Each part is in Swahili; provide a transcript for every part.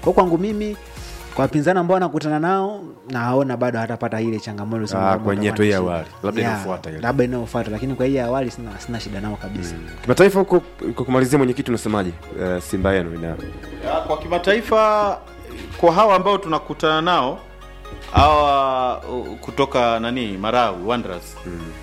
Kwa kwangu mimi kwa wapinzani ambao wanakutana nao naona bado hatapata ile changamoto sema Ah, kwamba kwenye watakuwa hatua hii na ya shida. awali. Labda Yeah, inayofuata ile. labda inayofuata lakini kwa hii ya awali sina, sina shida nao kabisa kimataifa huko kwa kumalizia mwenyekiti unasemaje uh, simba yenu ina Ya, kwa kimataifa kwa hawa ambao tunakutana nao hawa uh, kutoka nani Marawi Wanderers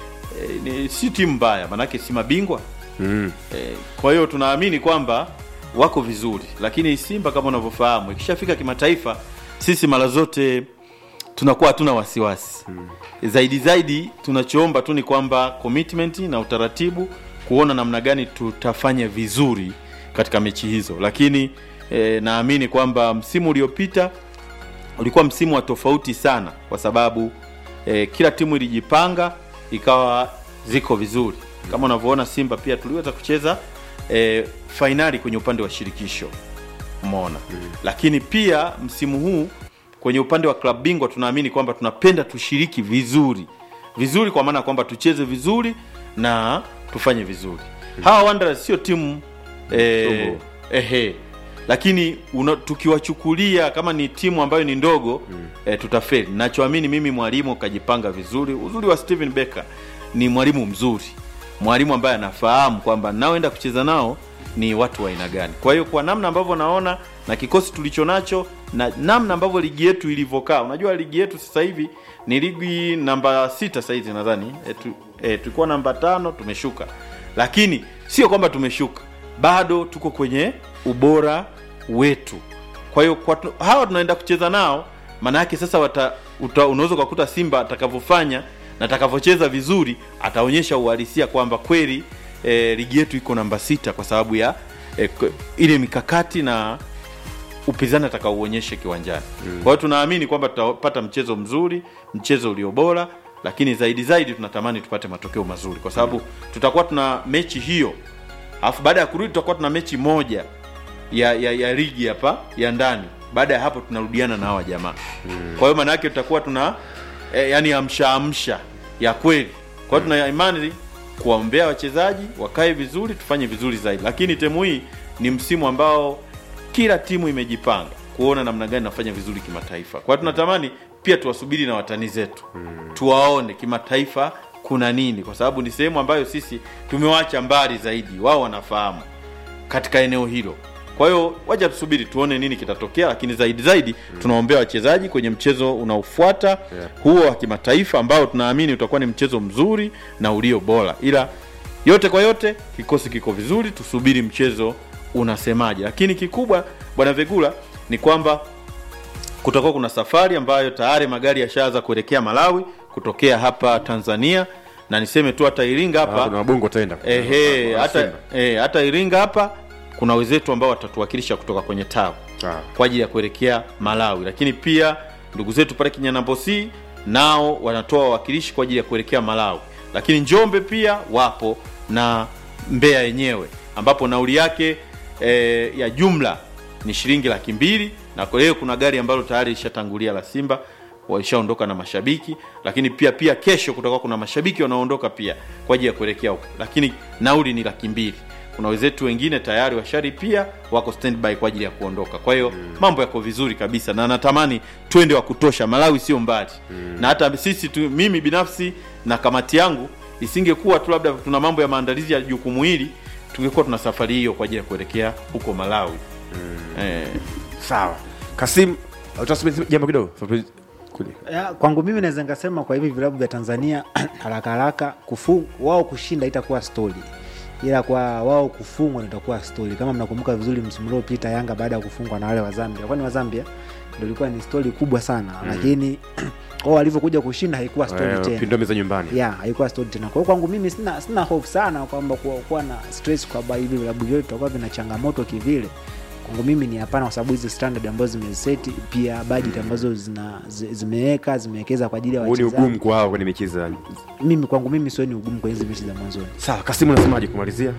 e, ni, si timu mbaya manake si mabingwa mm. e, kwa hiyo tunaamini kwamba wako vizuri, lakini Simba kama unavyofahamu ikishafika kimataifa, sisi mara zote tunakuwa hatuna wasiwasi zaidi zaidi. Tunachoomba tu ni kwamba commitment na utaratibu, kuona namna gani tutafanya vizuri katika mechi hizo, lakini e, naamini kwamba msimu uliopita ulikuwa msimu wa tofauti sana, kwa sababu e, kila timu ilijipanga ikawa ziko vizuri. Kama unavyoona Simba pia tuliweza kucheza e, fainali kwenye upande wa shirikisho umeona lakini pia msimu huu kwenye upande wa klabu bingwa tunaamini kwamba tunapenda tushiriki vizuri vizuri, kwa maana kwamba tucheze vizuri na tufanye vizuri. Hawa Wanderers sio timu eh, Ndogo. ehe, lakini una, tukiwachukulia kama ni timu ambayo ni ndogo eh, tutafeli. Nachoamini mimi mwalimu kajipanga vizuri. Uzuri wa Steven Becker ni mwalimu mzuri, mwalimu ambaye anafahamu kwamba naoenda kucheza nao ni watu wa aina gani. Kwa hiyo kwa namna ambavyo naona na kikosi tulicho nacho na namna ambavyo ligi yetu ilivyokaa, unajua ligi yetu sasa hivi ni ligi namba sita sasa hizi nadhani e, tu, e, tulikuwa namba tano tumeshuka, lakini sio kwamba tumeshuka, bado tuko kwenye ubora wetu. Kwa hiyo kwa tu- hawa tunaenda kucheza nao, maana yake sasa wata, uta, unaweza ukakuta Simba atakavyofanya na atakavyocheza vizuri, ataonyesha uhalisia kwamba kweli e, ligi yetu iko namba sita kwa sababu ya e, k- ile mikakati na upinzani atakaouonyeshe kiwanjani. Kwa hiyo tunaamini kwamba tutapata mchezo mzuri, mchezo ulio bora, lakini zaidi zaidi tunatamani tupate matokeo mazuri, kwa sababu tutakuwa tuna mechi hiyo, alafu baada ya kurudi tutakuwa tuna mechi moja ya, ya, ya ligi hapa ya ndani. Baada ya hapo tunarudiana na hawa jamaa. Kwa hiyo maana yake tutakuwa tuna e, yani amsha amsha ya kweli. Kwa hiyo tuna imani kuwaombea wachezaji wakae vizuri, tufanye vizuri zaidi, lakini temu hii ni msimu ambao kila timu imejipanga kuona namna gani nafanya vizuri kimataifa. Kwa hiyo tunatamani pia tuwasubiri na watani zetu tuwaone kimataifa kuna nini, kwa sababu ni sehemu ambayo sisi tumewacha mbali zaidi, wao wanafahamu katika eneo hilo. Kwa hiyo waja tusubiri tuone nini kitatokea, lakini zaidi zaidi tunaombea wachezaji kwenye mchezo unaofuata huo wa kimataifa ambao tunaamini utakuwa ni mchezo mzuri na ulio bora, ila yote kwa yote kikosi kiko vizuri, tusubiri mchezo unasemaje. Lakini kikubwa bwana Vegula ni kwamba kutakuwa kuna safari ambayo tayari magari yashaanza kuelekea Malawi kutokea hapa Tanzania, na niseme tu hata Iringa hapa Ah, kuna wabongo wataenda Ehe, Wa- wa hata, Simba. eh, hata Iringa hapa kuna wenzetu ambao watatuwakilisha kutoka kwenye tawi Ah. kwa ajili ya kuelekea Malawi, lakini pia ndugu zetu pale Kinyanambosi nao wanatoa wawakilishi kwa ajili ya kuelekea Malawi, lakini Njombe pia wapo na Mbeya yenyewe ambapo nauli yake eh, ya jumla ni shilingi laki mbili na kwa hiyo kuna gari ambalo tayari lishatangulia la Simba walishaondoka na mashabiki, lakini pia pia kesho kutakuwa kuna mashabiki wanaoondoka pia kwa ajili ya kuelekea huko, lakini nauli ni laki mbili. Kuna wenzetu wengine tayari washari pia wako standby kwa ajili ya kuondoka. Kwa hiyo mambo yako vizuri kabisa, na natamani twende wa kutosha. Malawi sio mbali na hata sisi tu, mimi binafsi na kamati yangu, isingekuwa tu labda tuna mambo ya maandalizi ya jukumu hili, tungekuwa tuna safari hiyo kwa ajili ya kuelekea huko Malawi eh, sawa kasim utasema jambo kidogo Fabrice, kuja. Ya, kwangu mimi naweza nikasema kwa hivi vilabu vya Tanzania haraka haraka kufu, wao kushinda itakuwa stori, ila kwa wao kufungwa ndio itakuwa stori. Kama mnakumbuka vizuri, msimu uliopita Yanga baada ya kufungwa na wale wa Zambia, kwani wa Zambia ndio ilikuwa ni stori kubwa sana lakini wao walivyokuja kushinda haikuwa stori Eh, tena pindomi za nyumbani ya haikuwa stori tena. Kwa hiyo kwangu mimi sina, sina hofu sana kwamba kuwa, kuwa na stress kwamba hivi vilabu vyote vitakuwa vina changamoto kivile. Kwangu mimi ni hapana, kwa sababu hizi standard ambazo zimeseti pia budget ambazo zina zi- zimeweka zimewekeza kwa ajili ya huu ni wachezaji. ugumu kwa hao kwenye mechi za Mimi kwangu mimi sioni ugumu kwenye hizi mechi za mwanzoni. sawa kasimu unasemaje kumalizia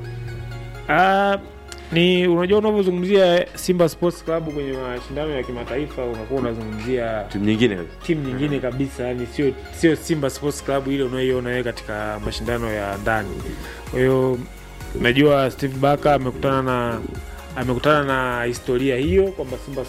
Ah, ni unajua unavyozungumzia Simba Sports Club kwenye mashindano ya kimataifa unakuwa unazungumzia timu nyingine timu nyingine kabisa, yani sio sio Simba Sports Club ile unayoiona wewe katika mashindano ya ndani. Kwa hiyo najua Steve Barker amekutana na amekutana na historia hiyo kwamba Simba